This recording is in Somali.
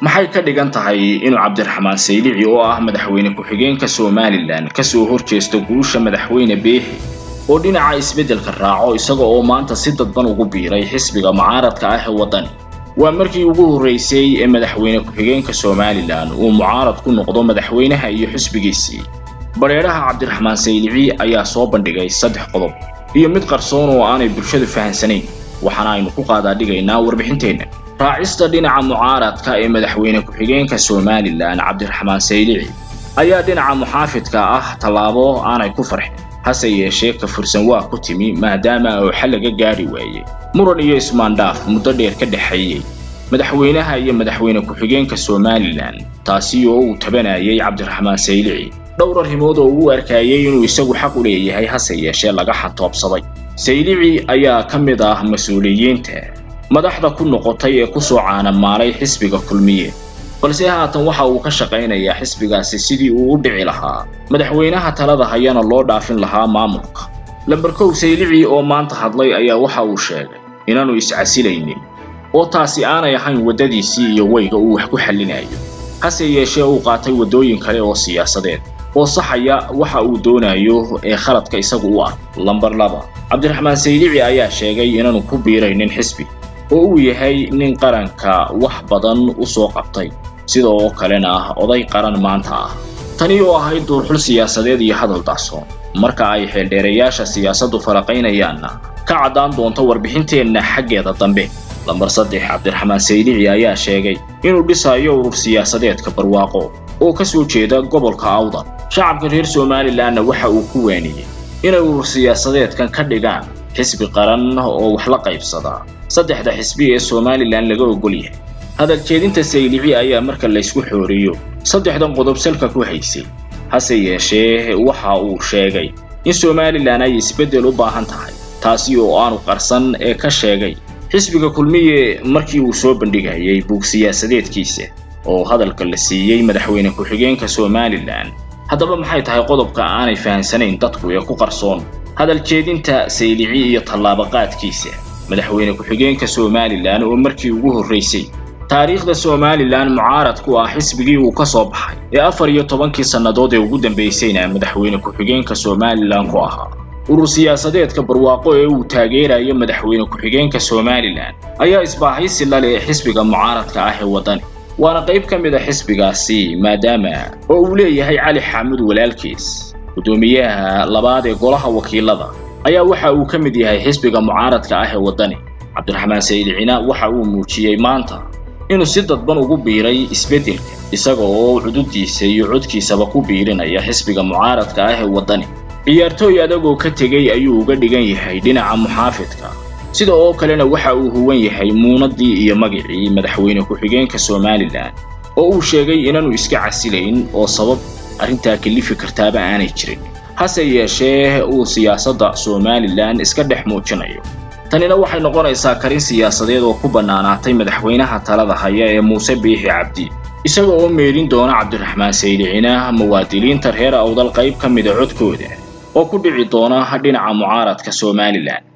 maxay ka dhigan tahay inuu cabdiraxmaan saylici oo ah madaxweyne ku-xigeenka somalilan kasoo horjeesto guusha madaxweyne beexi oo dhinaca isbeddelka raaco isaga oo maanta si dadban ugu biiray xisbiga mucaaradka ah ee waddani waa markii ugu horraysay ee madaxweyne ku-xigeenka somalilan uu mucaarad ku noqdo madaxweynaha iyo xisbigiisii badheedhaha cabdiraxmaan saylici ayaa soo bandhigay saddex qodob iyo mid qarsoon oo aanay bulshadu fahansanayn waxaana aynu ku qaadaa dhigaynaa warbixinteenna raacista dhinaca mucaaradka ee madaxweyne ku-xigeenka somalilan cabdiraxmaan saylici ayaa dhinaca muxaafidka ah tallaabo aanay ku farxin hase yeeshee ka fursan waa ku timi maadaama uu xal laga gaari waayey muran iyo ismaandhaaf muddo dheer ka dhexeeyey madaxweynaha iyo madaxweyne ku-xigeenka somalilan taasi oo uu tabanayay cabdiraxmaan saylici dhowr arrimood oo uu arkayay inuu isagu xaq u leeyahay hase yeeshee laga xantoobsaday saylici ayaa ka mid ah mas-uuliyiinta madaxda ku noqotay ee kusoo caanamaalay xisbiga kulmiye balse haatan waxa uu ka shaqaynayaa xisbigaasi sidii uu u dhici lahaa madaxweynaha talada hayana loo dhaafin lahaa maamulka lamber kow saylici oo maanta hadlay ayaa waxa uu sheegay inaanu iscasilaynin oo taasi aanay ahayn waddadiisii iyo weyga uu wax ku xallinayo hase yeeshee uu qaatay waddooyin kale oo siyaasadeed oo saxaya waxa uu doonayo ee khaladka isagu u ah lamber laba cabdiraxmaan saylici ayaa sheegay inaanu ku biiraynin xisbi oo uu yahay nin qaranka wax badan u soo qabtay sidoo kalena ah oday qaran maanta ah tani oo ahayd duurxul siyaasadeed iyo hadal dacsoon marka ay xeeldheerayaasha siyaasaddu faraqaynayaanna ka caddaan doonto warbixinteenna xaggeeda dambe lambar saddex cabdiraxmaan saylici ayaa sheegay inuu dhisayo urur siyaasadeedka barwaaqo oo ka soo jeeda gobolka awdal shacabka reer somalilanna waxa uu ku waaniyey inay urur siyaasadeedkan ka dhigaan xisbi qaran oo wax la qaybsadaa saddexda xisbi ee somalilan laga ogol yahay hadal jeedinta saylici ayaa marka laysku xooriyo saddexdan qodob salka ku haysay hase yeeshee waxa uu sheegay in somalilan ay isbeddel u baahan tahay taasi oo aanu qarsan ee ka sheegay xisbiga kulmiye markii uu soo bandhigayay buug siyaasadeedkiisa oo hadalka la siiyey madaxweyne ku-xigeenka somalilan haddaba maxay tahay qodobka aanay fahansanayn dadku ee ku qarsoon hadal jeedinta saylici iyo tallaabaqaadkiisa madaxweyne ku-xigeenka somalilan oo markii ugu horraysay taariikhda somalilan mucaarad ku ah xisbigii uu ka soo baxay ee afar iyo tobankii sannadood ee ugu dambaysayna madaxweyne ku-xigeenka somalilan ku ahaa urur siyaasadeedka barwaaqo ee uu taageerayo madaxweyne ku-xigeenka somalilan ayaa isbaahaysi la leh xisbiga mucaaradka ah ee waddani waana qayb ka mid a xisbigaasi maadaama oo uu leeyahay cali xaamud walaalkiis guddoomiyaha labaad ee golaha wakiilada ayaa waxa uu ka mid yahay xisbiga mucaaradka ah ee waddani cabdiraxmaan saylicina waxa uu muujiyey maanta inuu si dadban ugu biiray isbeddelka isaga oo cududiisa iyo codkiisaba ku biirinaya xisbiga mucaaradka ah ee waddani ciyaartooy adagoo ka tegey ayuu uga dhigan yahay dhinaca muxaafidka sida oo kalena waxa uu huwan yahay muunadii iyo magicii madaxweyne ku-xigeenka somalilan oo uu sheegay inaanu iska casilayn oo sabab arrintaa kelifi kartaaba aanay jirin hase yeeshee uu siyaasadda somalilan iska dhex muujinayo tanina waxay noqonaysaa karin siyaasadeed oo ku bannaanaatay madaxweynaha talada haya ee muuse biixi cabdi isaga oo meelin doona cabdiraxmaan saylicina muwaadiniinta reer awdal qayb ka mida codkooda oo ku dhici doona dhinaca mucaaradka somalilan